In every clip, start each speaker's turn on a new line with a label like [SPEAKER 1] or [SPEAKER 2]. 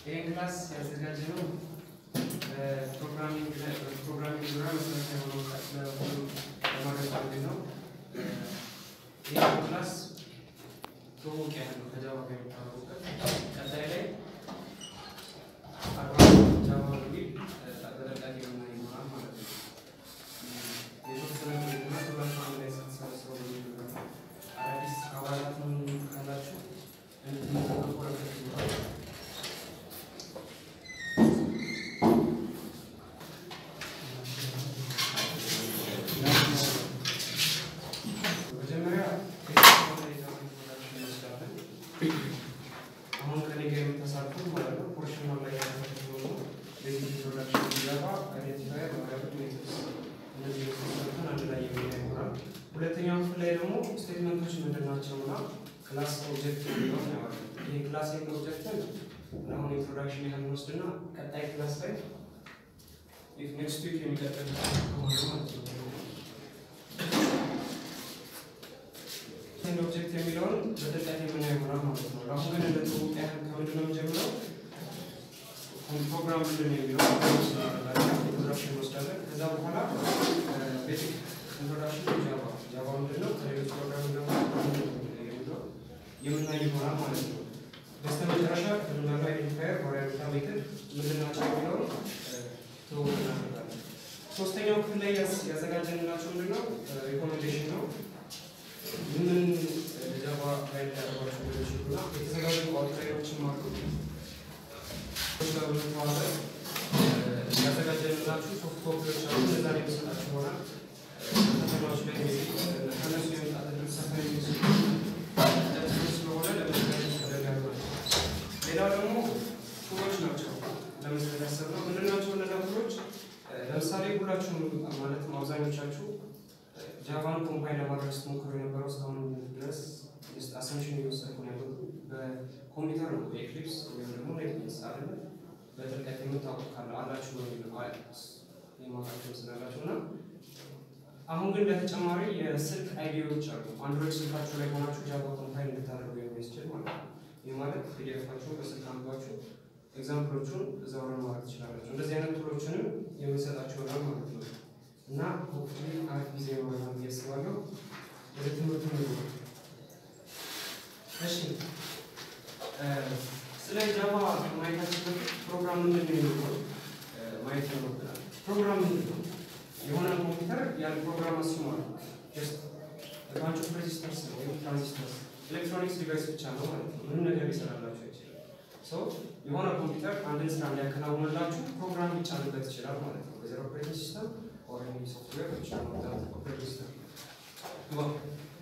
[SPEAKER 1] ይህን ክላስ ያዘጋጀነው ፕሮግራሚንግ ፕሮግራሚንግ ዙሪያ መሰረታዊ የሆነ እውቀት ለሁሉ ለማድረግ ፈልገን ነው። ይህ ክላስ ትውውቅ ያህል ነው ከጃቫ ጋር የሚታወቁበት ቀጣይ ላይ አድቫንስ ጃቫ በሚል በጠቃሚ የሆነ ይሆናል ማለት ነው። የተወሰነ ቆይትና ሁላችሁ አንድ ላይ ስትሰበሰቡ የሚሆነው አዳዲስ አባላትም ካላችሁ እንድትመረቁበት ይሆናል። መጀመሪያ እንወስዳለን። አሁን ከኔ ጋር የምተሳትፉ ማለት ነው ፖርሽን ላይ ያደረግነው ነው። ቤዚክ ኢንትሮዳክሽን ሲገባ አይዴንቲፋየር ማድረግ ሜትርስ እነዚህ የተወሰኑትን አንድ ላይ የሚያ ይሆናል። ሁለተኛው ክፍል ላይ ደግሞ ስቴትመንቶች ምንድን ናቸው እና ክላስ ኦብጀክት የሚለውን ያዋለን። ይህ ክላስ ኤንድ ኦብጀክትን አሁን ኢንትሮዳክሽን ያህል ወስድና ቀጣይ ክላስ ላይ ኔክስት ዊክ የሚቀጥል ከሆነ ማለት ነው ኤንድ ኦብጀክት የሚለውን በጥልቀት የምናየው ይሆናል ማለት ነው። አሁን ግን እንደ ትውውቅ ያህል ከምንድን ነው የምንጀምረው? ፕሮግራም ምንድን ነው የሚለው ኢንትሮዳክሽን እንወስዳለን። ከዛ በኋላ ቤዚክ ኢንትሮዳክሽን ጃቫ ጃቫ ምንድን ነው ከሌሎች ፕሮግራም ደግሞ የሚለው የምናይ ይሆናል ማለት ነው። በስተ መጨረሻ እንዳሉ አይዴንቲፋየር ቫሪያብልና ሜትድ ምንድን ናቸው የሚለውን ትውውቅ እናደርጋለን። ሶስተኛው ክፍል ላይ ያዘጋጀንላቸው ምንድን ነው ሪኮሜንዴሽን ነው። ምን ጃቫ ላይ ሊያደርጓቸው እንደሚችሉና የተዘጋጁ አውትላይኖችም አሉ። በመተዋወቅ ያዘጋጀንላችሁ ሶፍት ኮፒዎች አሉ። እነዛ ላይ የሚሰጣችሁ ይሆናል። ፈተናዎች ላይ ከነሱ የመጣት እድል ሰፋ የሚል ስለሆነ ለመዘጋጀት ተደርጋል ማለት ነው። ሌላው ደግሞ ቱሎች ናቸው ለመስጠት ያሰብነው። ምንድን ናቸው እነዛ ቱሎች? ለምሳሌ ሁላችሁም ማለትም አብዛኞቻችሁ ጃቫን ኮምፓይል ለማድረግ ስትሞክሩ የነበረው እስካሁን ድረስ አሰምሽን እየወሰድኩ ነው ያለው በኮምፒውተር ነው ኤክሊፕስ ወይም ደግሞ ኔትቢንስ አለ በጥልቀት የምታውቁ ካለ አላችሁ በሚል የማውቃቸው ስላላቸው እና አሁን ግን በተጨማሪ የስልክ አይዲዎች አሉ። አንድሮይድ ስልካችሁ ላይ ሆናችሁ ጃቫ ኮምፓይል እንድታደርጉ የሚያስችል ማለት ነው። ይህ ማለት ፒዲኤፋችሁን በስልክ አንባችሁ ኤግዛምፕሎቹን እዛው ላይ ማድረግ ትችላላችሁ። እንደዚህ አይነት ቱሎችንም የምንሰጣችሁ ይሆናል ማለት ነው። እና ሆፕፉሊ አሪፍ ጊዜ ይኖረናል ብዬ አስባለሁ። ወደ ትምህርቱ ነው። እሺ ስለ ጃቫ ማየታችን በፊት ፕሮግራም ምንድን ነው የሚለው ማየት ይኖርብናል። ፕሮግራም ምንድን ነው? የሆነ ኮምፒውተር ያን ፕሮግራም አስሟል። ጀስት ባንች ኦፍ ሬዚስተርስ ወይም ትራንዚስተርስ ኤሌክትሮኒክስ ዲቫይስ ብቻ ነው ማለት ነው። ምንም ነገር ሊሰራላችሁ አይችልም። ሰው የሆነ ኮምፒውተር አንድን ስራ እንዲያከናውንላችሁ ፕሮግራም ሊጫንበት ይችላል ማለት ነው። በዘር ኦፕሬቲንግ ሲስተም or any software which you know that operating system. Well,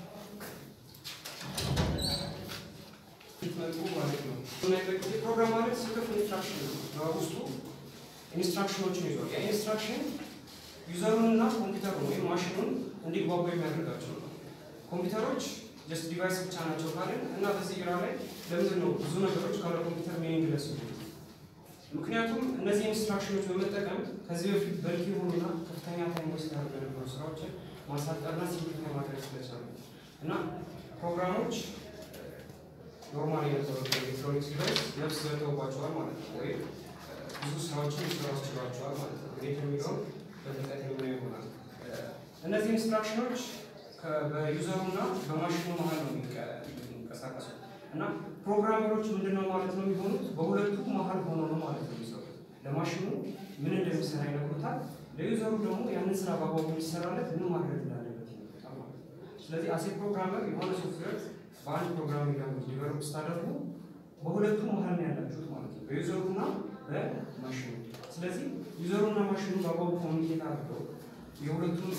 [SPEAKER 1] መልኩ ማለት ነው። ፕሮግራም ማለት ስልፍ ኢንስትራክሽን ነው። በውስጡ ኢንስትራክሽኖችን ይዟል። ያ ኢንስትራክሽን ዩዘሩንና ኮምፒውተሩን ወይም ማሽኑን እንዲግባቡ የሚያደርጋቸው ነው። ኮምፒውተሮች ጀስት ዲቫይስ ብቻ ናቸው ካልን እና በዚህ ግራ ላይ ለምንድን ነው ብዙ ነገሮች ካለ ኮምፒውተር ሚኒንግለስ ምክንያቱም እነዚህ ኢንስትራክሽኖች በመጠቀም ከዚህ በፊት በልክ የሆኑና ከፍተኛ ታይም ወስድ ያደርጉ የነበሩ ስራዎችን ማሳጠርና ሲምፕሊፋይ ማድረግ ስለቻሉ እና ፕሮግራሞች ኖርማል የነበሩ ኤሌክትሮኒክስ ዲቫይስ ነፍስ ዘርተውባቸዋል ማለት ነው፣ ወይም ብዙ ስራዎችን ሊሰሩ አስችሏቸዋል ማለት ነው። እንዴት የሚለውን በጥልቀት የምናየው ይሆናል። እነዚህ ኢንስትራክሽኖች በዩዘሩና በማሽኑ መሀል ነው የሚንቀሳቀሱት እና ፕሮግራመሮች ምንድነው ማለት ነው የሚሆኑት በሁለቱ መሀል ሆኖ ነው ማለት ነው የሚሰሩት። ለማሽኑ ምን እንደሚሰራ ይነግሩታል፣ ለዩዘሩ ደግሞ ያንን ስራ በአግባቡ እንዲሰራለት ምን ማድረግ እንዳለበት ይነግሩታል ማለት ነው። ስለዚህ አሴ ፕሮግራመር የሆነ ሶፍትዌር በአንድ ፕሮግራሚንግ ላንጉጅ ዲቨሎፕ ስታደርጉ በሁለቱ መሀል ነው ያላችሁት ማለት ነው፣ በዩዘሩና በማሽኑ። ስለዚህ ዩዘሩና ማሽኑ በአግባቡ ኮሚኒኬት አድርገው የሁለቱም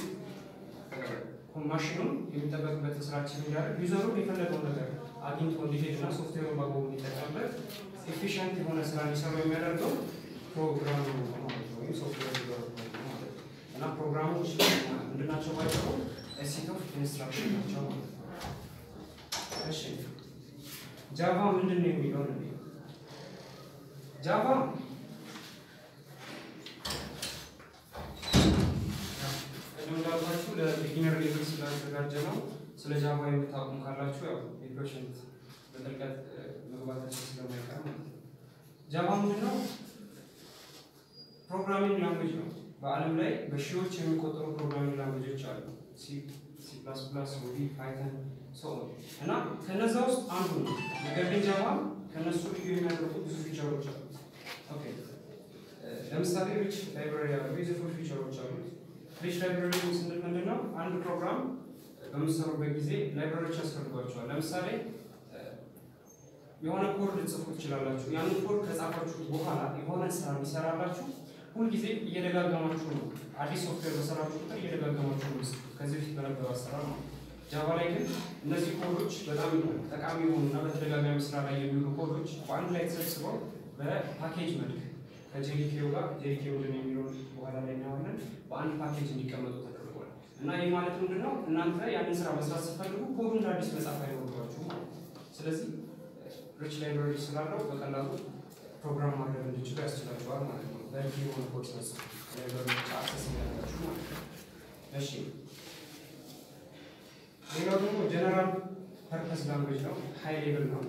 [SPEAKER 1] ማሽኑን የሚጠበቅበትን ስራችን እንዲያደርግ ዩዘሩን የፈለገው ነገር አግኝቶ እንዲሄድ እና ሶፍትዌሩን በአግባቡ እንዲጠቀምበት ኤፊሽንት የሆነ ስራ እንዲሰሩ የሚያደርገው ፕሮግራሙ ነው ማለት ነው፣ ወይም ሶፍትዌር ዲቨሎፕመንት ነው ማለት ነው። እና ፕሮግራሞች ምንድናቸው ባጭሩ ሴት ኦፍ ኢንስትራክሽን ናቸው ማለት ነው። እሺ ጃቫ ምንድን ነው የሚለው ነው ጃቫ ቅድም እንዳልኳችሁ ለቢጊነር ሌቭል ስላዘጋጀ ነው። ስለ ጃቫ የምታውቁም ካላችሁ ያው የፔሽንት በጥልቀት መግባታችን ስለማይቀር ማለት ነው። ጃቫ ምንድን ነው? ፕሮግራሚንግ ላንጉጅ ነው። በዓለም ላይ በሺዎች የሚቆጠሩ ፕሮግራሚንግ ላንጉጆች አሉ። ሲ ሲ ፕላስ ፕላስ፣ ሩቢ፣ ፓይተን ሰው እና ከነዛ ውስጥ አንዱ ነው። ነገር ግን ጃቫ ከነሱ ልዩ የሚያደርጉ ብዙ ፊቸሮች አሉት። ኦኬ ለምሳሌ ሪች ላይብራሪ ያሉ ዩዝፉል ፊቸሮች አሉት። ሪች ላይብራሪ ስንል ምንድን ነው? አንድ ፕሮግራም በምትሰሩበት ጊዜ ላይብራሪዎች ያስፈልጓቸዋል። ለምሳሌ የሆነ ኮድ ልጽፉ ትችላላችሁ። ያንን ኮድ ከጻፋችሁ በኋላ የሆነ ስራ የሚሰራላችሁ ሁልጊዜ እየደጋገማችሁ ነው። አዲስ ሶፍትዌር በሰራችሁ ቁጥር እየደጋገማችሁ ነው። ከዚህ በፊት በነበረው አሰራር ነው። ጃቫ ላይ ግን እነዚህ ኮዶች በጣም ጠቃሚ የሆኑና በተደጋጋሚ ስራ ላይ የሚውሉ ኮዶች በአንድ ላይ ተሰብስበው በፓኬጅ መልክ ከጄዲኬው ጋር ጄዲኬው ልን የሚለውን በኋላ ላይ እናያለን በአንድ ፓኬጅ እንዲቀመጡ ተደርጓል። እና ይህ ማለት ምንድን ነው? እናንተ ያንን ስራ መስራት ስትፈልጉ ኮዱ እንደ አዲስ መጻፍ አይኖርባችሁ ማለት ነው። ስለዚህ ሪች ላይብራሪ ስላለው በቀላሉ ፕሮግራም ማድረግ እንዲችሉ ያስችላቸዋል ማለት ነው። በቂ የሆነ ኮድ ስነሱ ላይብራሪዎች አክሰስ የሚያደርጋችሁ ማለት ነው። እሺ ሌላው ደግሞ ጀነራል ፐርፐስ ላንጉጅ ነው። ሃይ ሌቭል ነው።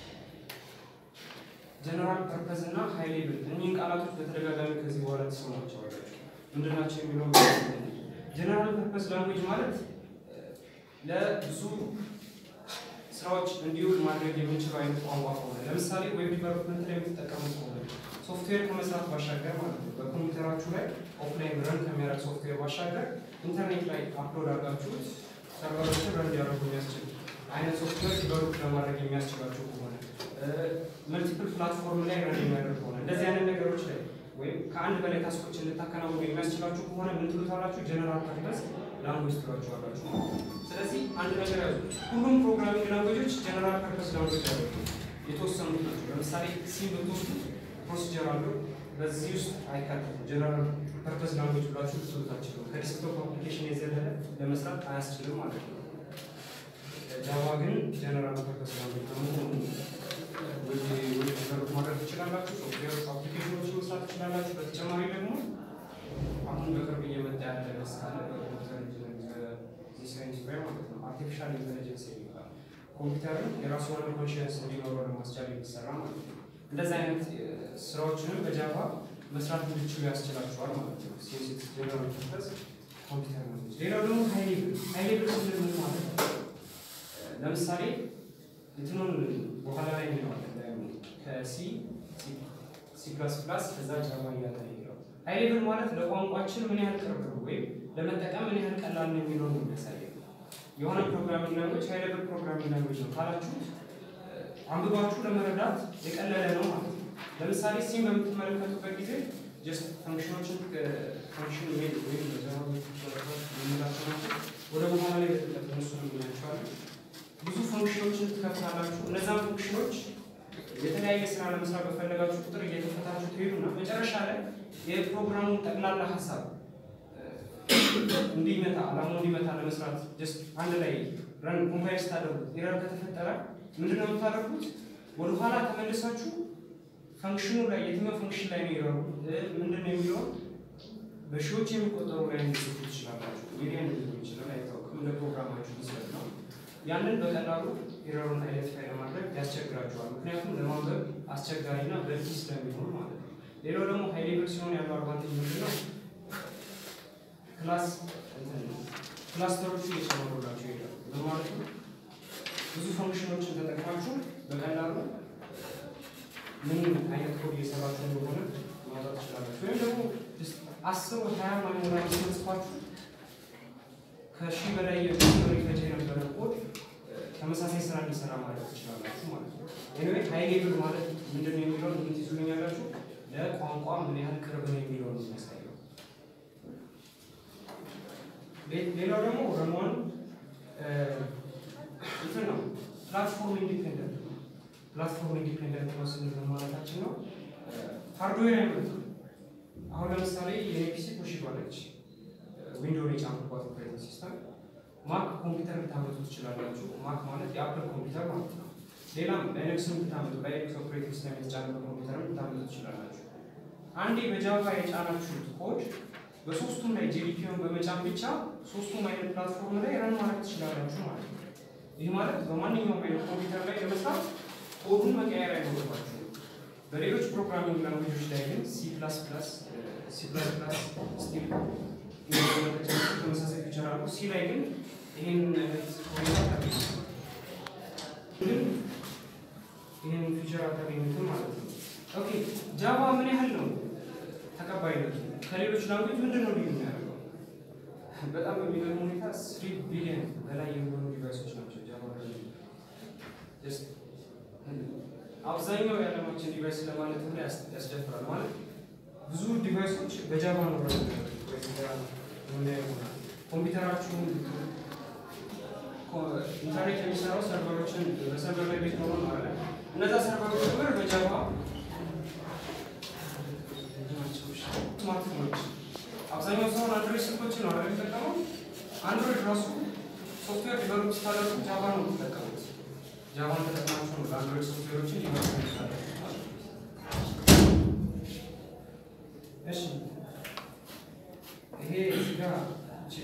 [SPEAKER 1] ጀነራል ፐርፐስ እና ሃይ ሌቭል እኒህን ቃላቶች በተደጋጋሚ ከዚህ በኋላ ተሰማቸዋላችሁ። ምንድናቸው የሚለው ጀነራል ፐርፐስ ላንጉጅ ማለት ለብዙ ስራዎች እንዲውል ማድረግ የምንችለው አይነት ቋንቋ ከሆነ ለምሳሌ ዌብ ዲቨሎፕመንት ላይ የምትጠቀሙት ከሆነ ሶፍትዌር ከመስራት ባሻገር ማለት ነው በኮምፒውተራችሁ ላይ ኦፍላይን ረን ከሚያደርግ ሶፍትዌር ባሻገር ኢንተርኔት ላይ አፕሎድ አድርጋችሁት ሰርቨሮችን ረን እንዲያደርጉ የሚያስችል አይነት ሶፍትዌር ዲቨሎፕ ለማድረግ የሚያስችላችሁ ከሆነ መልቲፕል ፕላትፎርም ላይ ረን የሚያደርግ ከሆነ እንደዚህ አይነት ነገሮች ላይ ወይም ከአንድ በላይ ታስኮች እንድታከናውኑ የሚያስችላችሁ ከሆነ ምን ትሉታላችሁ? ጀነራል ፐርፐስ ላንጉጅ ትሏቸዋላችሁ። ስለዚህ አንድ ነገር ያዙ። ሁሉም ፕሮግራሚንግ ላንጉጆች ጀነራል ፐርፐስ ላንጉጅ ያሉ የተወሰኑት ናቸው። ለምሳሌ ሲ ብትወስዱ ፕሮሲጀር አለው። በዚህ ውስጥ አይካተትም። ጀነራል ፐርፐስ ላንጉጅ ብላችሁ ልትሉት አትችሉም። ከዲስክቶፕ አፕሊኬሽን የዘለለ ለመስራት አያስችልም ማለት ነው። ጃቫ ግን ጀነራል ፐርፐስ ላንጉጅ በመሆኑ ዲቨሎፕ ማድረግ ትችላላችሁ። ሶፍትዌር አፕሊኬሽኖች መስራት ትችላላችሁ። በተጨማሪ ደግሞ አሁን በቅርብ እየመጣ ያለ መስካለ በኮምፒውተር ሳይንስ ላይ ማለት ነው አርቲፊሻል ኢንቴሊጀንስ የሚባል ኮምፒውተርን የራሱ የሆነ ኮንሽንስ እንዲኖረው ለማስቻል የሚሰራ ማለት ነው። እንደዚህ አይነት ስራዎችንም በጃቫ መስራት እንዲችሉ ያስችላችኋል ማለት ነው። ሴንሲት ጀነራል ፐርፐስ ኮምፒውተር ነው። ሌላው ደግሞ ሃይ ሌቭል ሃይ ሌቭል ስንል ምን ማለት ነው? ለምሳሌ እንትኑን በኋላ ላይ እንለዋለን ከሲ ሲ ፕላስ ፕላስ ከዛ ጃቫ እያለ ይለው ሃይ ሌቭል ማለት ለቋንቋችን ምን ያህል ቅርብ ነው ወይም ለመጠቀም ምን ያህል ቀላል ነው የሚለው ነው የሚያሳየው። የሆነ ፕሮግራሚንግ ላንጉጅ ሃይ ሌቭል ፕሮግራሚንግ ላንጉጅ ነው ካላችሁት አንብባችሁ ለመረዳት የቀለለ ነው ማለት ነው። ለምሳሌ ሲም በምትመለከቱበት ጊዜ ጀስት ፈንክሽኖችን ፈንክሽን ሜል ወይም በጃቫ የምንላቸው ናቸው። ወደ በኋላ ላይ በጥልቀት እነሱ ነው የምናያቸዋለን። ብዙ ፈንክሽኖችን ትከፍታላችሁ። እነዛን ፈንክሽኖች የተለያየ ስራ ለመስራት በፈለጋችሁ ቁጥር እየከፈታችሁ ትሄዱና መጨረሻ ላይ የፕሮግራሙን ጠቅላላ ሀሳብ እንዲመታ አላማው እንዲመታ ለመስራት ጀስት አንድ ላይ ረን ኮምፓይል ስታደርጉት ኤረር ከተፈጠረ ምንድን ነው የምታደርጉት? ወደኋላ ተመልሳችሁ ፈንክሽኑ ላይ የትኛው ፈንክሽን ላይ ነው ኤረሩ ምንድን ነው የሚለውን በሺዎች የሚቆጠሩ ላይ እንዲጽፉ ትችላላችሁ። ሚሊዮን ሊሆን ይችላል፣ አይታወቅም። እንደ ፕሮግራማችሁ ይሰጥ ነው። ያንን በቀላሉ ኤረሩን አይደንቲፋይ ለማድረግ ያስቸግራቸዋል። ምክንያቱም ለማንበብ አስቸጋሪና በቂ ስለሚሆን ማለት ነው። ሌላው ደግሞ ሃይ ሌቭል ሲሆን ያለው አድቫንቴጅ ምንድን ነው? ክላስ ክላስተሮቹ እየጨመሩላቸው ይሄዳሉ። በማለት ነው ብዙ ፈንክሽኖችን ተጠቅማችሁ በቀላሉ ምን አይነት ኮድ እየሰራችሁ እንደሆነ ማውጣት ትችላላችሁ። ወይም ደግሞ አስር ሀያ ማይሞላ ጽፋችሁ ከሺህ በላይ የሚሆን ይፈጅ የነበረ ኮድ ተመሳሳይ ስራ እንዲሰራ ማድረግ ትችላላችሁ ማለት ነው። ኤኒዌይ ሃይ ሌቭል ማለት ምንድን ነው የሚለውን ምን ትይዙልኛላችሁ? ለቋንቋ ምን ያህል ቅርብ ነው የሚለውን የሚያሳየው። ሌላው ደግሞ ረሞን እንትን ነው ፕላትፎርም ኢንዲፔንደንት ነው። ፕላትፎርም ኢንዲፔንደንት ነው ስንል ማለታችን ነው ሃርድዌር አይመጣም። አሁን ለምሳሌ የፒሲ ቶሺባ ነች። ዊንዶውን የጫንኩባት ኦፕሬቲንግ ሲስተም ማክ ኮምፒውተር ልታመጡ ትችላላችሁ። ማክ ማለት የአፕል ኮምፒውተር ማለት ነው። ሌላም ላይነክስን ብታመጡ ላይነክስ ኦፕሬቲንግ ሲስተም የተጫነበት ኮምፒውተር ልታመጡ ትችላላችሁ። አንዴ በጃቫ የጫናችሁት ኮድ በሶስቱም ላይ ጄዲፒውን በመጫን ብቻ ሶስቱም አይነት ፕላትፎርም ላይ ረን ማድረግ ትችላላችሁ ማለት ነው። ይህ ማለት በማንኛውም አይነት ኮምፒውተር ላይ ለመስራት ኮዱን መቀየር አይኖርባችሁ። በሌሎች ፕሮግራሚንግ ላንጉጆች ላይ ግን ሲ ፕላስ ፕላስ ሲ ፕላስ ፕላስ ስቲል ተመሳሳይ ፊቸር አለው። ሲ ላይ ግን ይህን አይነት ሁኔታ አታገኙም። ግን ይህን ፊቸር አታገኙትም ማለት ነው። ኦኬ ጃቫ ምን ያህል ነው ተቀባይነቱ? ከሌሎች ላንጉጅ ምንድን ነው ልዩ የሚያደርገው? በጣም በሚገርም ሁኔታ ስሪ ቢሊዮን በላይ የሚሆኑ ዲቫይሶች ናቸው ጃቫ ላይ ጀስት አብዛኛው የዓለማችን ዲቫይስ ለማለት ሁሉ ያስደፍራል። ማለት ብዙ ዲቫይሶች በጃቫ ነው ረን ኮምፒውተራችሁን ኢንተርኔት የሚሰራው ሰርቨሮችን በሰርቨር ላይ ቤት ሆኖ ነው አለ። እነዛ ሰርቨሮች ጭምር በጃቫ ስማርትፎኖች አብዛኛው ሰውን አንድሮይድ ስልኮችን ነው አይደል የሚጠቀመው። አንድሮይድ ራሱ ሶፍትዌር ዲቨሎፕ ስታደርጉ ጃቫ ነው የምትጠቀሙት። ጃቫን ተጠቅማችሁ ነው ለአንድሮይድ ሶፍትዌሮችን ዲቨሎፕ ስታደርጉ። እሺ ይሄ እዚህ ጋር እቺ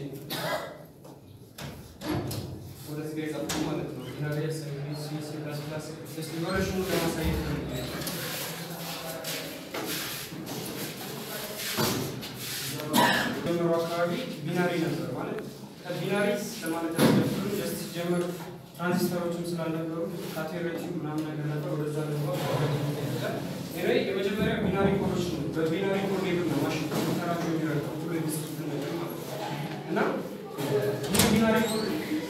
[SPEAKER 1] ወደዚህ ጋር የጻፍኩት ማለት ነው። ዳታቤዝ ሲ ሲ ፕላስ ፕላስ እስቲ ቨርሽኑን ለማሳየት ነው። ጀምሮ አካባቢ ቢናሪ ነበር ማለት ከቢናሪ ለማለት ያስደፍሩ ጀስት ሲጀምር ትራንዚስተሮችም ስላልነበሩ ካቴሬቲ ምናምን ነገር ነበር። ወደዛ ገባ ኔ የመጀመሪያ ቢናሪ ኮዶች ነው። በቢናሪ ኮድ ሌብል ነው ማሽን ኮምፒውተራቸው የሚረዳው ሁሉ የሚጽፉትን ነገር ማለት ነው። እና ይህ ቢናሪ ኮድ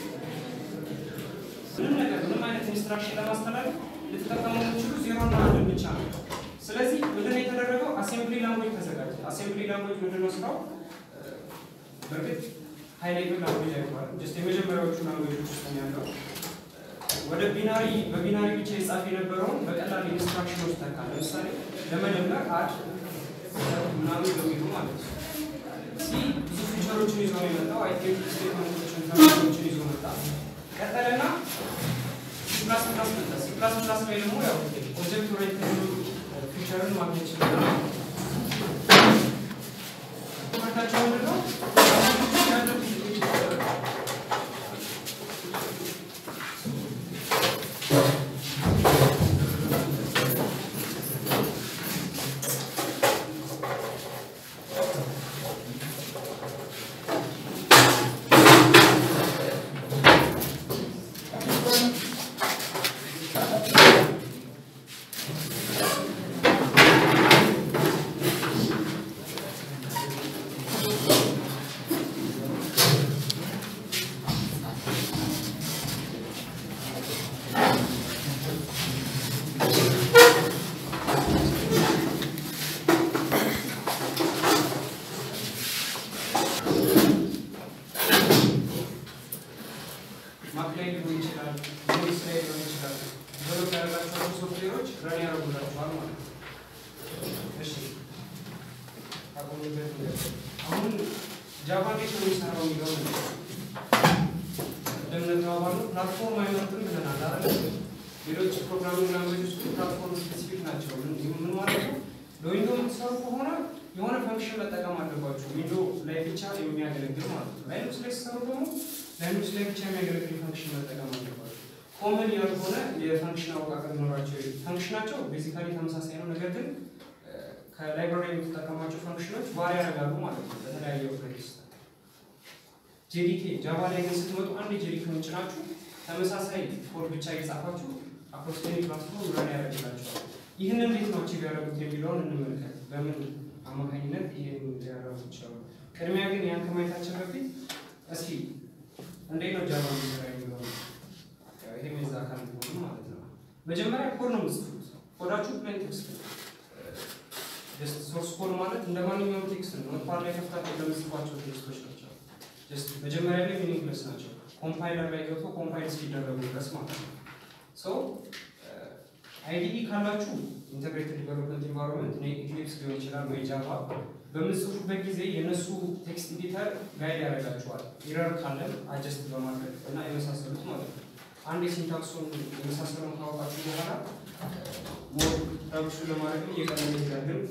[SPEAKER 1] ምንም ነገር ምንም አይነት ኢንስትራክሽን ለማስተላለፍ ልትጠቀሙ የምችሉ ዜሮና አንድን ብቻ ነው። ስለዚህ ምንድን ነው የተደረገው? አሴምብሊ ላንጉጅ ተዘጋጀ። አሴምብሊ ላንጉጅ ምንድን ነው ስራው? በእርግጥ ሀይ ሌቭል ላንጉጅ አይባልም። ጀስት የመጀመሪያዎቹ ላንጉጆች ውስጥ ነው ያለው። ወደ ቢናሪ በቢናሪ ብቻ የጻፍ የነበረውን በቀላል ኢንስትራክሽኖች ተካ። ለምሳሌ ለመደመር አድ ምናምን በሚሉ ማለት ነው። ሲ ብዙ ፊቸሮችን ይዞ ነው የመጣው። አይ ቲንክ ስቴትመንቶችን ተማሪዎችን ይዞ መጣ። ቀጠለና ሲ ፕላስ ፕላስ መጣ። ሲ ፕላስ ፕላስ ላይ ደግሞ ያው ኦብጀክት ኦሪየንትድ ፊቸርን ማግኘት ይችላል። ትምህርታቸው ምንድን ነው? ማክ ላይ ሊሆን ይችላል፣ ሊንክስ ላይ ሊሆን ይችላል። ዴቨሎፕ ያደረጋቸዋቸው ሶፍትዌሮች ረን ያደርጉላቸዋል ማለት ነው። እሺ አቆሙበት። አሁን ጃቫ እንዴት ነው የሚሰራው የሚለው ነው። እንደምንተባባለው ፕላትፎርም አይመርጥም ብለናል አይደል? ሌሎች ፕሮግራሚንግ ላንጉጆች ፕላትፎርም ስፔሲፊክ ናቸው። ምን ማለት ነው? በዊንዶ የምትሰሩ ከሆነ የሆነ ፈንክሽን መጠቀም አለባችሁ። ዊንዶ ላይ ብቻ የሚያገለግል ማለት ነው። ላይኖክስ ላይ ሲሰሩ ደግሞ ላይኖክስ ላይ ብቻ የሚያገለግል ፈንክሽን መጠቀም አለባችሁ። ኮመን ያልሆነ የፈንክሽን አወቃቀር ኖራቸው ፈንክሽናቸው ቤዚካሊ ተመሳሳይ ነው። ነገር ግን ከላይብራሪ የምትጠቀሟቸው ፈንክሽኖች ቫሪ ያደርጋሉ ማለት ነው በተለያየ ኦፕሬቲንግ ሲስተም። ጄዲኬ ጃቫ ላይ ግን ስትመጡ አንድ ጄዲኬ ጭናችሁ ተመሳሳይ ኮድ ብቻ እየጻፋችሁ አፕሮክሲሜት ፕላትፎርም ረን ያደርግላቸዋል። ይህን እንዴት ነው አቺቭ ያደረጉት የሚለውን እንመልከት። በምን አማካኝነት ይህን ሊያደርጉ ይችላሉ? ቅድሚያ ግን ያን ከማየታችን በፊት እስኪ እንዴት ነው ጃቫ የሚሰራ የሚለውን ይሄ የዛ አካል ሆኑ ማለት ነው። መጀመሪያ ኮድ ነው የምጽፉት። ኮዳችሁ ፕሌን ቴክስት ነው። ጀስት ሶርስ ኮድ ማለት እንደ ማንኛውም ቴክስት ነው። ኖትፓድ ላይ ከፍታችሁ ለምጽፏቸው ቴክስቶች ናቸው። ጀስት መጀመሪያ ላይ ሚኒንግለስ ናቸው። ኮምፓይለር ላይ ገብቶ ኮምፓይል እስኪደረጉ ድረስ ማለት ነው። ሶ አይዲኢ ካላችሁ ኢንተግሬትድ ዲቨሎፕመንት ኢንቫይሮንመንት ኢክሊፕስ ሊሆን ይችላል ወይ ጃቫ በምጽፉበት ጊዜ የእነሱ ቴክስት ኤዲተር ጋይድ ያደርጋችኋል። ኢረር ካለን አጀስት በማድረግ እና የመሳሰሉት ማለት ነው። አንድ የሲንታክሱን የመሳሰሉን ካወቃችሁ በኋላ ሞር ረብሹ ለማድረግ እየቀለለ ይሄዳል። ግን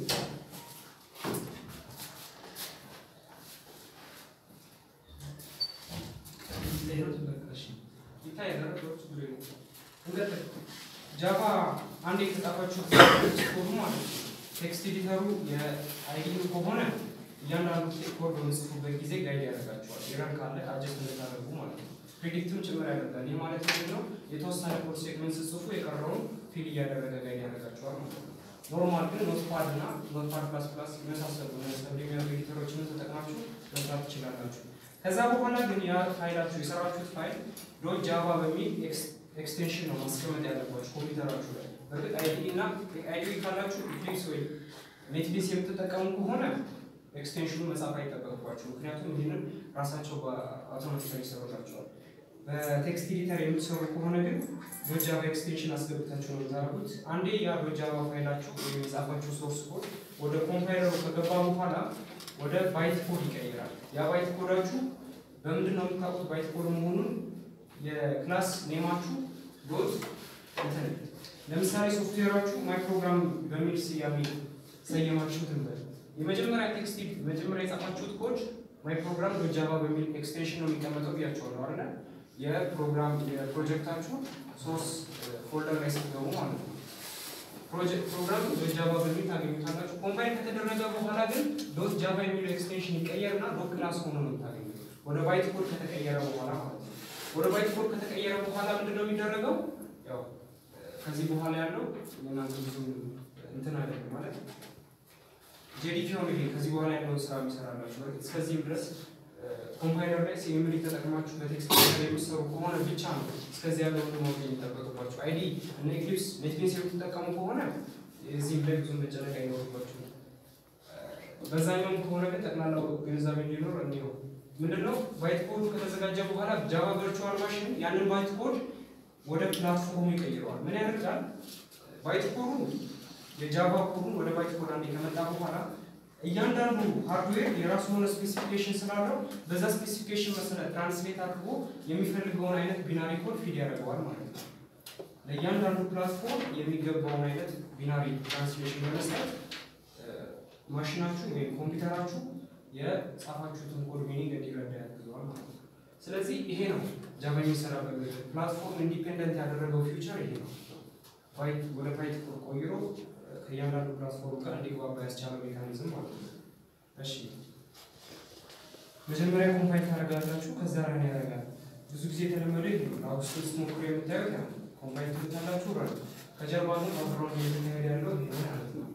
[SPEAKER 1] ይታያል። ጃቫ አንድ የተጻፋችሁ ኮዱ ማለት ነው ቴክስት ኤዲተሩ የአይዲዩ ከሆነ እያንዳንዱ ኮድ በምጽፉበት ጊዜ ጋይድ ያደርጋቸዋል። ኤረር ካለ አጀስት እንድታደርጉ ማለት ነው። ፕሪዲክትም ጭምር ያደርጋል። ይህ ማለት ምንድን ነው? የተወሰነ ኮድ ሴግመንት ስጽፉ የቀረውን ፊል እያደረገ ጋይድ ያደርጋቸዋል ማለት ነው። ኖርማል ግን ኖትፓድ እና ኖትፓድ ፕላስ ፕላስ የመሳሰሉ ሰብሊሚናል ኤዲተሮችን ተጠቅማችሁ መስራት ትችላላችሁ። ከዛ በኋላ ግን ያ ፋይላችሁ የሰራችሁት ፋይል ዶት ጃቫ በሚል ኤክስቴንሽን ነው ማስቀመጥ ያለባችሁ ኮምፒውተራችሁ ላይ። በእርግጥ አይዲ እና አይዲ ካላችሁ ኢክሊፕስ ወይ ኔትቢንስ የምትጠቀሙ ከሆነ ኤክስቴንሽኑ መጻፍ አይጠበቅባችሁ። ምክንያቱም ይህንን ራሳቸው በአውቶማቲካሊ ይሰሩላቸዋል። በቴክስት ኤዲተር የምትሰሩ ከሆነ ግን ዶጃቫ ኤክስቴንሽን አስገብታችሁ ነው የምታደርጉት። አንዴ ያ ዶጃቫ ፋይላችሁ ወይም የጻፋችሁ ሶርስ ኮድ ወደ ኮምፓይለሩ ከገባ በኋላ ወደ ባይት ኮድ ይቀይራል። ያ ባይት ኮዳችሁ በምንድን ነው የምታውቁት ባይት ኮድ መሆኑን? የክላስ ኔማችሁ ዶት እንትን ለምሳሌ ሶፍትዌራችሁ ማይ ፕሮግራም በሚል ስያሜ ሰየማችሁት እንበል የመጀመሪያ ቴክስት መጀመሪያ የጻፋችሁት ኮድ ማይ ፕሮግራም ዶጃቫ በሚል ኤክስቴንሽን ነው የሚቀመጠው ብያቸዋለሁ አይደለ? የፕሮግራም የፕሮጀክታችሁ ሶርስ ፎልደር ላይ ስትገቡ ማለት ነው። ፕሮጀክት ፕሮግራም ዶት ጃቫ በሚል ታገኙታላችሁ። ኮምፓይል ከተደረገ በኋላ ግን ዶት ጃቫ የሚለው ኤክስቴንሽን ይቀየርና ዶት ክላስ ሆኖ ነው የምታገኙት። ወደ ባይት ኮድ ከተቀየረ በኋላ ማለት ነው። ወደ ባይት ኮድ ከተቀየረ በኋላ ምንድን ነው የሚደረገው? ያው ከዚህ በኋላ ያለው እናንተ ብዙ እንትን አይደለም ማለት ጄዲፒ ሆነ ይሄ ከዚህ በኋላ ያለውን ስራ የሚሰራላችሁ በርግጥ እስከዚህም ድረስ ኮምፓይለር ላይ ሲኤምዲ ተጠቅማችሁ በቴክስት የሚሰሩ ከሆነ ብቻ ነው እስከዚህ ያለው ማወቅ የሚጠበቅባችሁ። አይዲ እና ኤክሊፕስ ኔትቢንስ የምትጠቀሙ ከሆነ እዚህም ላይ ብዙ መጨነቅ አይኖርባችሁ። በዛኛውም ከሆነ ግን ጠቅላላው ግንዛቤ እንዲኖር እንዲው ምንድነው ባይት ኮዱ ከተዘጋጀ በኋላ ጃቫ ቨርቹዋል ማሽን ያንን ባይት ኮድ ወደ ፕላትፎርሙ ይቀይረዋል። ምን ያደርጋል? ባይት ኮዱ የጃቫ ኮዱን ወደ ባይት ኮድ አንዴ ከመጣ በኋላ እያንዳንዱ ሃርድዌር የራሱ የሆነ ስፔሲፊኬሽን ስላለው በዛ ስፔሲፊኬሽን መሰረት ትራንስሌት አድርጎ የሚፈልገውን አይነት ቢናሪ ኮድ ፊድ ያደርገዋል ማለት ነው። ለእያንዳንዱ ፕላትፎርም የሚገባውን አይነት ቢናሪ ትራንስሌሽን በመስጠት ማሽናችሁ ወይም ኮምፒውተራችሁ የጻፋችሁትን ኮድ ሚኒንግ እንዲረዳ ያግዘዋል ማለት ነው። ስለዚህ ይሄ ነው ጃቫ የሚሰራበት ፕላትፎርም ኢንዲፔንደንት ያደረገው ፊውቸር ይሄ ነው። ወደ ፓይት ኮድ ቆይሮ ከእያንዳንዱ ፕላትፎርም ጋር እንዲግባባ ያስቻለው ሜካኒዝም ማለት ነው። እሺ መጀመሪያ ኮምፓይል ታደርጋላችሁ፣ ከዛ ረን ያደርጋል። ብዙ ጊዜ የተለመደ ይሄ ነው። አውስጥ ውስጥ ሞክሮ የምታዩት ያ ኮምፓይል ትሉታላችሁ፣ ረን ከጀርባ ግን ባክግራውንድ እየተካሄደ ያለው ይሄ ነው ማለት ነው።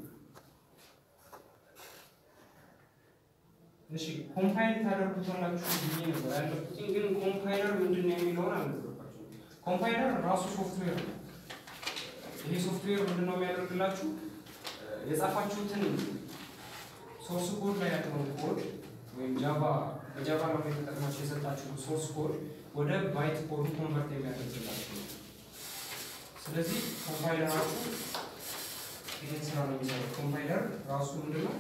[SPEAKER 1] እሺ ኮምፓይል ታደርጉታላችሁ ብዬ ነበር ያለኩት፣ ግን ኮምፓይለር ምንድን ነው የሚለውን አልነገርኳችሁም። ኮምፓይለር ራሱ ሶፍትዌር ነው። ይሄ ሶፍትዌር ምንድን ነው የሚያደርግላችሁ? የጻፋችሁትን ሶርስ ኮድ ላይ ያለውን ኮድ ወይም ጃቫ በጃቫ ነው የተጠቅማችሁ የሰጣችሁ ሶርስ ኮድ ወደ ባይት ኮዱ ኮንቨርት የሚያደርግላችሁ። ስለዚህ ኮምፓይለራችሁ ይህን ስራ ነው የሚሰራው። ኮምፓይለር ራሱ ምንድን ነው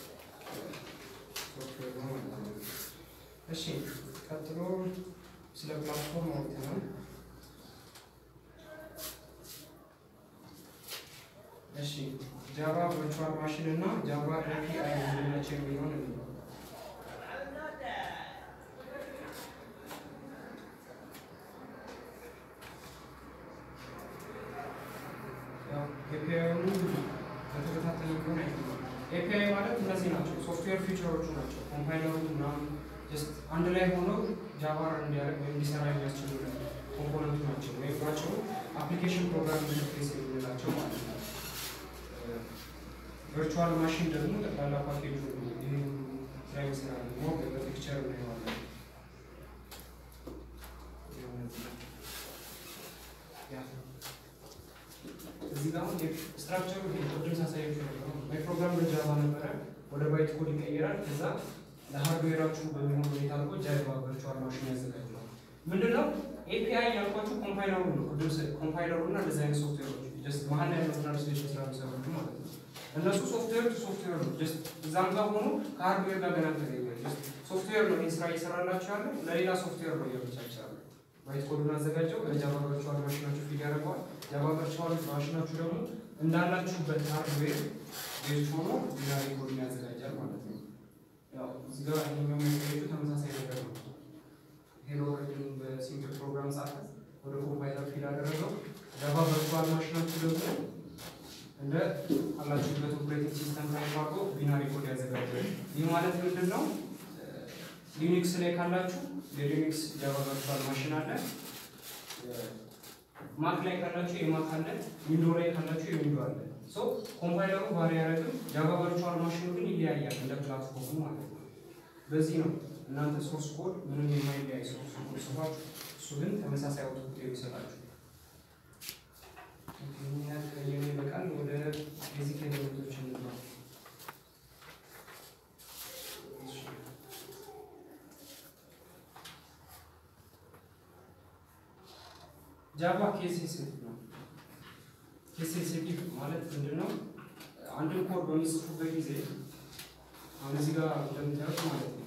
[SPEAKER 1] ሶፍትዌር ነው ማለት ነው። እሺ ቀጥሎ ስለ ፕላትፎርም አውርተናል። እሺ ጃቫ ቨርቹዋል ማሽን እና ጃቫ ኤፒአይ ምንድናቸው የሚለውን እንለው። ኤፒአይኑ በተከታተለ ቢሆን ኤፒአይ ማለት እነዚህ ናቸው፣ ሶፍትዌር ፊቸሮቹ ናቸው። ኮምፓይለሩ ምናምን ጀስት አንድ ላይ ሆነው ጃቫ እንዲያደርግ ወይም እንዲሰራ የሚያስችሉ ኮምፖነንቱ ናቸው ወይም ናቸው አፕሊኬሽን ፕሮግራም ኢንተርፌስ የምንላቸው ማለት ነው። ቨርቹዋል ማሽን ደግሞ ጠቅላላ ፓኬጁ ይህን ስራ ይመስላል። ሞ በፒክቸር እናየዋለን። እዚህ ጋር አሁን ስትራክቸሩ ቅድም ሳሳያችሁ ነበረ። ፕሮግራም በጃቫ ነበረ፣ ወደ ባይት ኮድ ይቀየራል። ከዛ ለሃርድዌራችሁ በሚሆን ሁኔታ አድርጎ ጃቫ ቨርቹዋል ማሽን ያዘጋጅላል። ምንድነው ኤፒአይ ያልኳችሁ ኮምፓይለሩ ነው። ቅድም ኮምፓይለሩ እና እንደዚህ አይነት ሶፍትዌሮች ጀስት መሀል ላይ ያለው ትራንስሌሽን ስራ የሚሰሩት ማለት ነው። እነሱ ሶፍትዌር ቱ ሶፍትዌር ነው። ጀስት እዛም ጋር ሆኖ ከሃርድዌር ጋር ገና ተገኛል። ጀስት ሶፍትዌር ነው ይህን ስራ እየሰራላችሁ ያለ ለሌላ ሶፍትዌር ነው እያመቻቸ ያለ። ባይት ኮዱን አዘጋጀው ለጃቫ ቨርቹዋል ማሽናችሁ ፊድ ያደርገዋል። ጃቫ ቨርቹዋል ማሽናችሁ ደግሞ እንዳላችሁበት ሃርድዌር ቤዝ ሆኖ ቢናሪ ኮድን ያዘጋጃል ማለት ነው። ያው እዚህ ጋር ይሄኛው የሚያሳየው ተመሳሳይ ነገር ነው። ሄሎ ቅድም በሲምፕል ፕሮግራም ጻፈ፣ ወደ ኮምፓይለር ፊል አደረገው። ጃቫ ቨርቹዋል ማሽናችሁ ደግሞ ማለት ምንድን ነው? ሊኒክስ ላይ ካላችሁ የሊኒክስ ጃቫ ቨርቹዋል ማሽን አለ። ማክ ላይ ካላችሁ የማክ አለ። ዊንዶ ላይ ካላችሁ የዊንዶ አለ። ሶ ኮምፓይለሩ ባሪ ያደረግም ጃቫ ቨርቹዋል ማሽኑ ግን ይለያያል እንደ ፕላትፎርሙ ማለት ነው። በዚህ ነው እናንተ ሶርስ ኮድ ምንም የማይለያይ ሶርስ ኮድ ጽፋችሁ እሱ ግን ተመሳሳይ አውትፑት የሚሰጣችሁ ይህን በቃል ወደ ቤዚክ ኤሌመንቶች እንግባ። ጃቫ ኬስ ሴንሲቲቭ ነው። ኬስ ሴንሲቲቭ ማለት ምንድን ነው? አንድን ኮድ በሚጽፉበት ጊዜ አሁን እዚህ ጋር እንደምታዩት ማለት ነው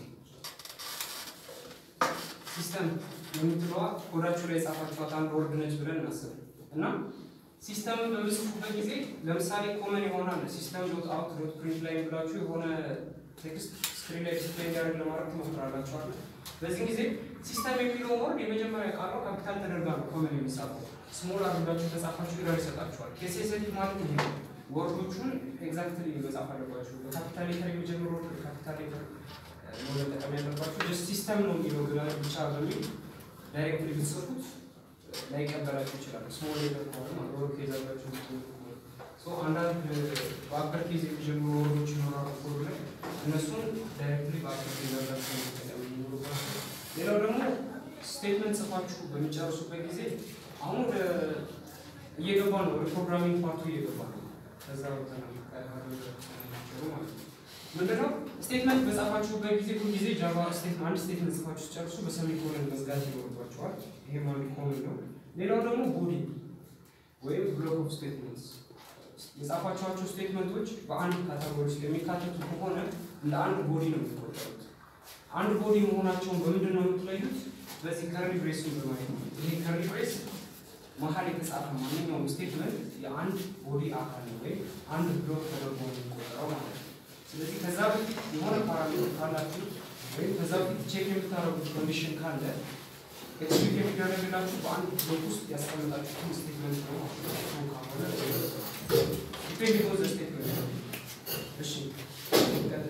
[SPEAKER 1] ሲስተም የምትለዋ ኮዳችሁ ላይ የጻፋችኋት አንድ ወርድ ነች ብለን እናስብ እና ሲስተምን በምጽፉበት ጊዜ ለምሳሌ ኮመን ይሆናል ሲስተም ዶት አውት ዶት ፕሪንት ላይ ብላችሁ የሆነ ቴክስት ስክሪን ላይ ዲስፕሌይ እንዲያደርግ ለማድረግ ትሞክራላችኋል። በዚህ ጊዜ ሲስተም የሚለውን ወርድ የመጀመሪያ ቃሏ ካፒታል ተደርጋ ነው ኮመን የሚጻፈው። ስሞል አድርጋችሁ ከጻፋችሁ ኢረር ይሰጣችኋል። ኬስ ሴንሲቲቭ ማለት ይሄ ነው። ወርዶቹን ኤግዛክትሊ መጻፍ አለባችሁ። በካፒታል ሌተር የሚጀምሩ ወርድ ካፒታል ሌተር ነው መጠቀም ያለባችሁ። ጀስት ሲስተም ነው የሚለው ብቻ በሚል ዳይሬክትሊ ብትጽፉት ላይቀበላችሁ ይችላል። ስሞል ሌተር ከሆነ ሎወር ኬዝ አድርጋችሁ ሶ አንዳንድ በአፐር ኬዝ የሚጀምሩ ወርዶች ይኖራሉ ኮድ ላይ እነሱን ዳይሬክትሊ በአፐር ኬዝ አድርጋችሁ መጠቀም ይኖርባችሁ። ሌላው ደግሞ ስቴትመንት ጽፋችሁ በሚጨርሱበት ጊዜ አሁን ወደ እየገባ ነው፣ ወደ ፕሮግራሚንግ ፓርቱ እየገባ ነው። ከዛ ማለት ነው ምንድነው ስቴትመንት በጻፋችሁበት ጊዜ ሁል ጊዜ ጃቫ ስቴትመንት አንድ ስቴትመንት ጽፋችሁ ጨርሱ በሰሚኮለን መዝጋት ይኖርባችኋል። ይሄ አንዱ ኮመን ነው። ሌላው ደግሞ ቦዲ ወይም ብሎክ ኦፍ ስቴትመንትስ የጻፋችኋቸው ስቴትመንቶች በአንድ ካታጎሪ ውስጥ የሚካተቱ ከሆነ እንደ አንድ ቦዲ ነው የሚቆጠሩት። አንድ ቦዲ መሆናቸውን በምንድን ነው የምትለዩት? በዚህ ከርሊ ብሬስን በማየት ነው። ይሄ ከርሊ ብሬስ መሀል የተጻፈ ማንኛውም ስቴትመንት የአንድ ቦዲ አካል ነው ወይም አንድ ብሎክ ተደርጎ የሚቆጠረው ማለት ነው። ስለዚህ ከዛ በፊት የሆነ ፓራሜትር ካላችሁ ወይም ከዛ በፊት ቼክ የምታደርጉት ኮንዲሽን ካለ ኤክስኪዩት የሚደረግላችሁ በአንድ ብሎክ ውስጥ ያስቀመጣችሁትን ስቴትመንት ነው ማለት ነው። ካልሆነ ዲፔንድ ኦን ዘ ስቴትመንት ነው። እሺ እንቀጥል።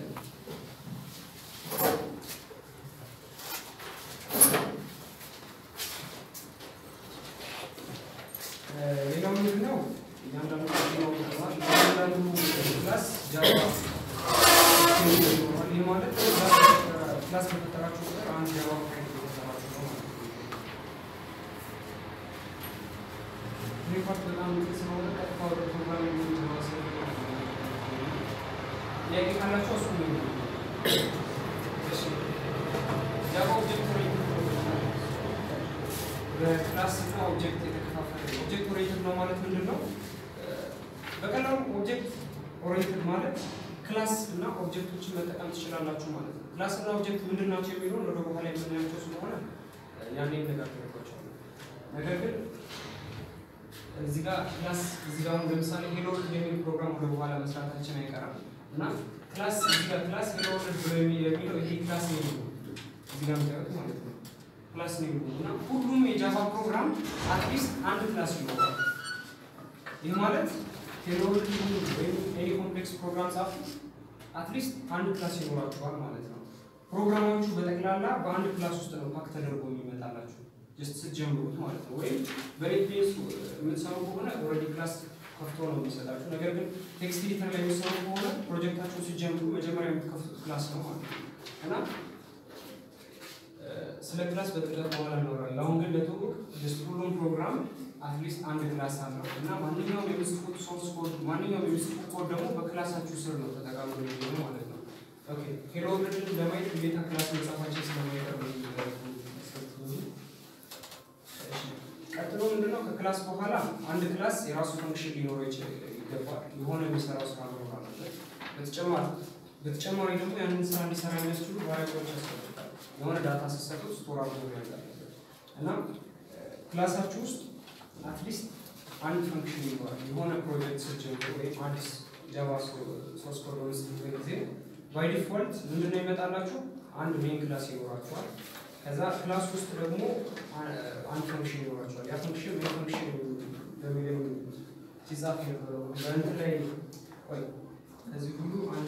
[SPEAKER 1] ሌላው ምንድን ነው? እያንዳንዱ ነው እያንዳንዱ ክላስ ጃቫ ይኖራል። ይህ ማለት ክላስ በፈጠራችሁ ቁጥር አንድ ጃቫ ፋይል እየፈጠራችሁ ነው ማለት ነው። ይህ ፓርት በጣም ግልጽ ስለሆነ ቀጥታ ወደ ፕሮግራሚንግ የምንገባ ስለሆነ ጥያቄ ካላችሁ እሱ ነው። እሺ ጃቫ ኦብጀክት ኦሪየንትድ በክላስ እና ኦብጀክት የተከፋፈለ ነው። ኦብጀክት ኦሪየንትድ ነው ማለት ምንድን ነው? በቀላሉ ኦብጀክት ኦሪየንትድ ማለት ክላስ እና ኦብጀክቶችን መጠቀም ትችላላችሁ ማለት ነው። ክላስ እና ኦብጀክት ምንድን ናቸው የሚለውን ወደ በኋላ የምናያቸው ስለሆነ ያኔ እነጋገርባቸዋለሁ። ነገር ግን እዚህ ጋር ክላስ እዚህ ጋር አሁን ለምሳሌ ሄሎ ወርልድ የሚል ፕሮግራም ወደ በኋላ መስራታችን አይቀርም እና ክላስ እዚህ ጋር ክላስ ሄሎ ወርልድ ብሎ የሚለው ይሄ ክላስ ነው እዚህ ጋር የምታዩት ማለት ነው። ክላስ ነው እና ሁሉም የጃቫ ፕሮግራም አትሊስት አንድ ክላስ ይኖራል። ይህ ማለት ሄሎ ወርልድ ወይም ኤኒ ኮምፕሌክስ ፕሮግራም ጻፉ አትሊስት አንድ ክላስ ይኖራችኋል ማለት ነው። ፕሮግራሞቹ በጠቅላላ በአንድ ክላስ ውስጥ ነው ፓክ ተደርጎ የሚመጣላችሁ ጀስት ስትጀምሩት ማለት ነው። ወይም በኔትቤስ የምትሰሩ ከሆነ ኦልሬዲ ክላስ ከፍቶ ነው የሚሰጣችሁ። ነገር ግን ቴክስት ኤዲተር ላይ የሚሰሩ ከሆነ ፕሮጀክታችሁን ሲጀምሩ መጀመሪያ የምትከፍቱት ክላስ ነው ማለት ነው እና ስለ ክላስ በጥልቀት በኋላ እናወራለን። አሁን ግን ለትውውቅ ጀስት ሁሉም ፕሮግራም አትሊስት አንድ ክላስ አለው እና ማንኛውም የሚጽፉት ሶርስ ኮድ ማንኛውም የሚጽፉት ኮድ ደግሞ በክላሳችሁ ስር ነው ተጠቃሚ የሚሆነው ማለት ነው። ኦኬ ሄሎ ወርልድን ለማየት ግዴታ ክላስ መጻፋችን ስለማይቀር ነው ቀጥሎ ምንድነው? ከክላስ በኋላ አንድ ክላስ የራሱ ፈንክሽን ሊኖረው ይገባል። የሆነ የሚሰራው ስራ መኖር አለበት። በተጨማሪ በተጨማሪ ደግሞ ያንን ስራ እንዲሰራ የሚያስችሉ ቫሪያብሎች ያስፈልጋል። የሆነ ዳታ ስትሰጡት ስቶር አድርጎ መያዝ አለበት እና ክላሳችሁ ውስጥ አትሊስት አንድ ፈንክሽን ይኖራል። የሆነ ፕሮጀክት ስትጀምሩ ወይም አዲስ ጃቫ ሶርስ ኮድ በምትጽፉበት ጊዜ ባይ ዲፎልት ምንድነው ይመጣላችሁ? አንድ ሜን ክላስ ይኖራችኋል። ከዛ ክላስ ውስጥ ደግሞ አንድ ፈንክሽን ይኖራችኋል። ያ ፈንክሽን ሜን ፈንክሽን በሚለው ሲጻፍ የነበረው በእንትን ላይ ቆይ ከዚህ ሁሉ አንድ